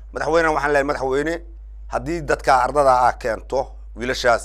madaxweynena waxaan leeyahay madaxweyne haddii dadka ardada ah keento wiilashaas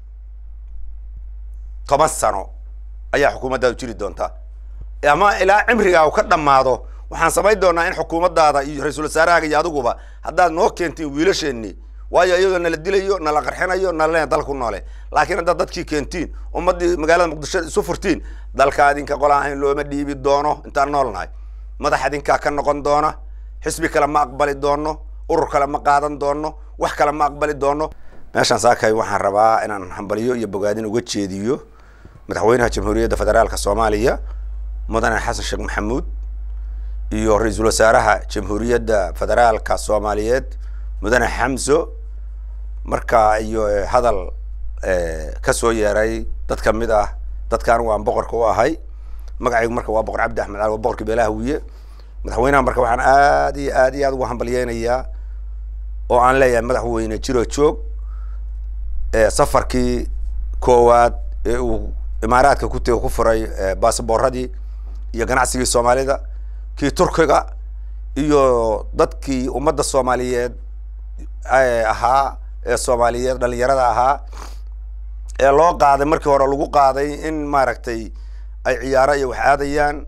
toban sano ayaa xukuumaddaadu jiri doontaa ama ilaa cimrigaa uu ka dhammaado waxaan samayn doonaa in xukuumaddaada iyo ra-iisul wasaarahaaga iyo adiguba haddaad noo keentiin wiilasheenni waayo iyadoo nala dilayo nala qarxinayo nalaleena dalka ku noole laakiin haddaad dadkii keentiin ummaddii magaalada muqdisho isu furtiin dalka adinka qola ahayn looma dhiibi doono intaan nool nahay madax adinkaa ka noqon doona xisbi kale ma aqbali doono urur kale ma qaadan doono wax kale ma aqbali doono meeshaan saakay waxaan rabaa inaan hambaliyo iyo bogaadin uga jeediyo madaxweynaha jamhuuriyadda federaalka soomaaliya mudane xasan sheekh maxamuud iyo ra-iisul wasaaraha jamhuuriyadda federaalka soomaaliyeed mudane xamso marka iyo hadal ka soo yeeray dad ka mid ah dadka anigu aan boqorka u ahay magacaygu marka waa boqor cabdi axmed cali waa boqorka beelaha wiye madaxweynaha marka waxaan aad iyo aad iyo aad ugu hambalyeynayaa oo aan leeyahay madaxweyne jiro joog safarkii koowaad ee uu imaaraadka ku tega ku furay basaboorradii iyo ganacsigii soomaalida kii turkiga iyo dadkii ummadda soomaaliyeed ahaa ee soomaaliyeed dhalinyarada ahaa ee loo qaaday markii hore lagu qaaday in maaragtay ay ciyaaro iyo wax aadayaan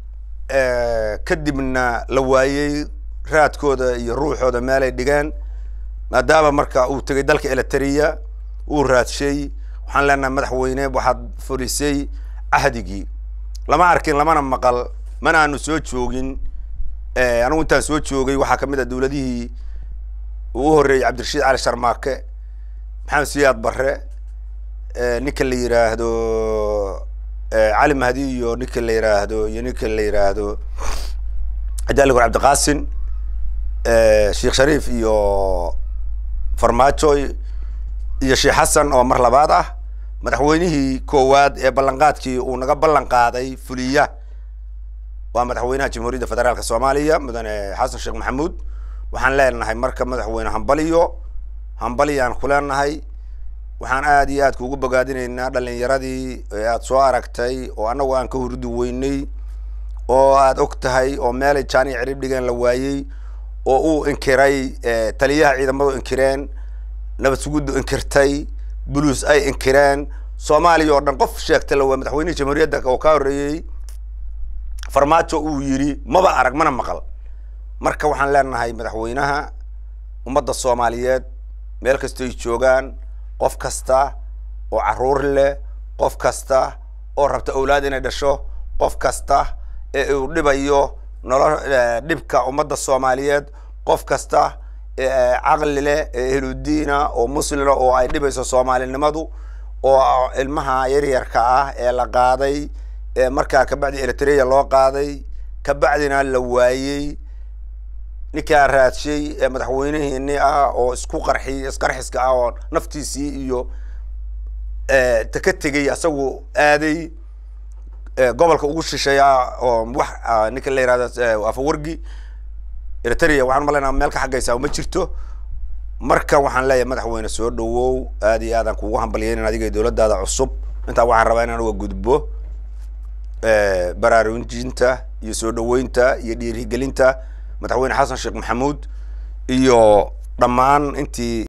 kadibna la waayey raadkooda iyo ruuxooda meelay dhigeen maadaama marka uu tegay dalka eliteria uu raadshay waxaan leenahay madaxweyne waxaad furisay cahdigii lama arkin lamana maqal mana aanu soo joogin anigu intaan soo joogay waxaa kamid ah dowladihii uu u horreeyey cabdirashiid cali sharmaake maxamed siyaad barre ninka la yiraahdo cali mahdi iyo ninka la yiraahdo iyo ninka la yiraahdo adaligor cabdiqaasin sheekh shariif iyo farmaajo iyo sheekh xasan oo mar labaad ah madaxweynihii koowaad ee ballanqaadkii uu naga ballan qaaday fuliya waa madaxweynaha jamhuuriyadda federaalka soomaaliya mudane xasan sheekh maxamuud waxaan leenahay marka madaxweyne hambaliyo hambaliyaan ku leenahay waxaan aad iyo aad kuugu bogaadinaynaa dhalinyaradii ee aad soo aragtay oo annagu aan ka hurdi weynay oo aad og tahay oo meelay jaaniya cirib dhigeen la waayey oo uu inkiray taliyaha ciidamadu inkireen nabad suguddu inkirtay buluus ay inkireen soomaaliya oo dhan qof sheegta la waa madaxweynihii jamhuuriyadda oo ka horreeyey farmaajo uu yidhi maba arag mana maqal marka waxaan leenahay madaxweynaha ummadda soomaaliyeed meel kastoy joogaan qof kasta oo caruur leh qof kasta oo rabta awlaad inay dhasho qof kasta ee uu dhibayo nolo dhibka ummadda soomaaliyeed qof kasta ee caqli leh ee ehludiina oo muslina oo ay dhibayso soomaalinimadu oo ilmaha yaryarka ah ee la qaaday ee markaa kabacdi eritrea loo qaaday kabacdina la waayey ninkaa raadshay ee madaxweynihiini ah oo isku qarxi isqarxiska ah oo naftiisii iyo ta ka tegey asagu aaday gobolka ugu shisheeya oo wax ninka la yihahdo afawargi eritrea waxaan umalaynaa meel ka xaggaysaa uma jirto marka waxaan leeyahay madaxweyne soo dhawow aad iyo aadaan kuugu hambalyeynan adiga dowladdaada cusub intaa waxaan rabaa inaan uga gudbo baraarujinta iyo soo dhaweynta iyo dhiirigelinta madaxweyne xasan sheekh maxamuud iyo dhammaan intii